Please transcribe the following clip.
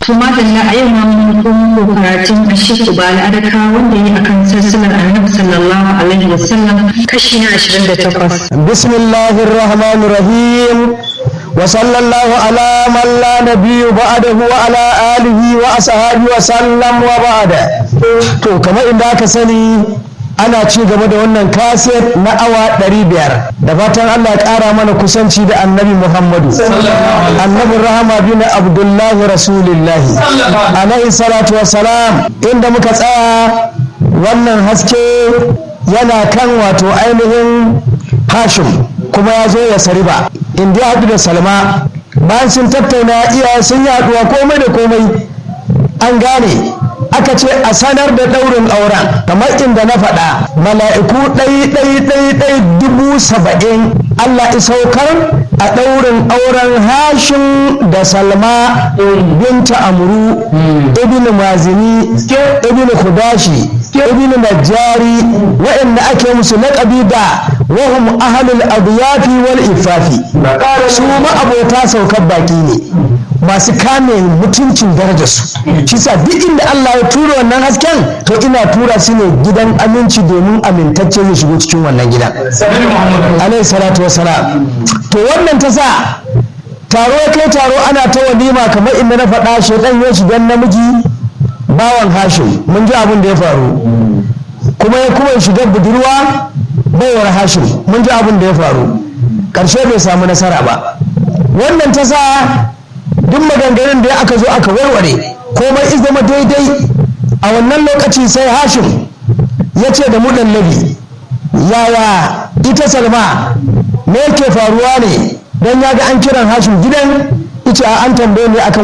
kuma da a yau ma mun komo karatun ashiku ba al'adaka wanda yi akan sassanar annabi sallallahu alaihi wasallam kashi na 28 bismillahir rahmanir rahim wa sallallahu ala man la nabiyyu ba'dahu wa ala alihi wa ashabihi wa sallam wa ba'da to kamar inda aka sani ana ci gaba da wannan kaset na awa 500 da fatan Allah ya ƙara mana kusanci da annabi Muhammadu annabin rahama bin abdullahi rasulillahi alaihi salatu wassalam inda muka tsaya wannan haske yana kan wato ainihin hashim kuma ya zo ya sariba inda ya haɗu da salma bayan sun tattauna iyaye sun yi haɗuwa komai da komai an gane aka ce a sanar da ɗaurin auren kamar inda na faɗa mala'iku ɗai ɗai ɗai ɗai dubu saba'in Allah isaukar a ɗaurin auren hashin da salma binta amuru ibn mazini ibn kudashi ibn najjari waɗanda ake musu laƙabi da wahum ahalul abiyafi wal ifafi su ma abota saukar baki ne masu kame mutuncin darajarsu shi sa duk inda Allah ya tura wannan hasken to ina tura su ne gidan aminci domin amintacce zai shigo cikin wannan gidan alaihi salatu wassalam to wannan ta sa taro ya kai taro ana ta walima kamar inda na faɗa shaidan ya shiga namiji bawan hashim mun ji abin da ya faru kuma ya kuma shiga budurwa baiwar hashim mun ji abin da ya faru ƙarshe bai samu nasara ba wannan ta sa duk maganganun da aka zo aka warware komai iz zama daidai a wannan lokaci sai hashim ya ce da mudallabi yaya ita salma me yake faruwa ne don ya ga an kiran hashim gidan ita an tambaye ne akan